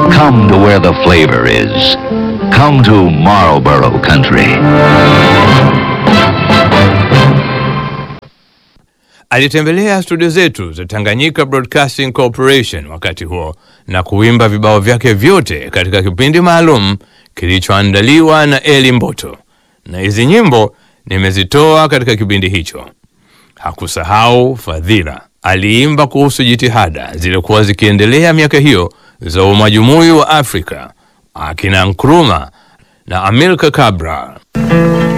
Come to where the flavor is. Come to Marlboro Country. Alitembelea studio zetu za Tanganyika Broadcasting Corporation wakati huo na kuimba vibao vyake vyote katika kipindi maalum kilichoandaliwa na Eli Mboto, na hizi nyimbo nimezitoa katika kipindi hicho. Hakusahau fadhila, aliimba kuhusu jitihada zilizokuwa zikiendelea miaka hiyo za umajumui wa Afrika, akina Nkrumah na Amilcar Cabral.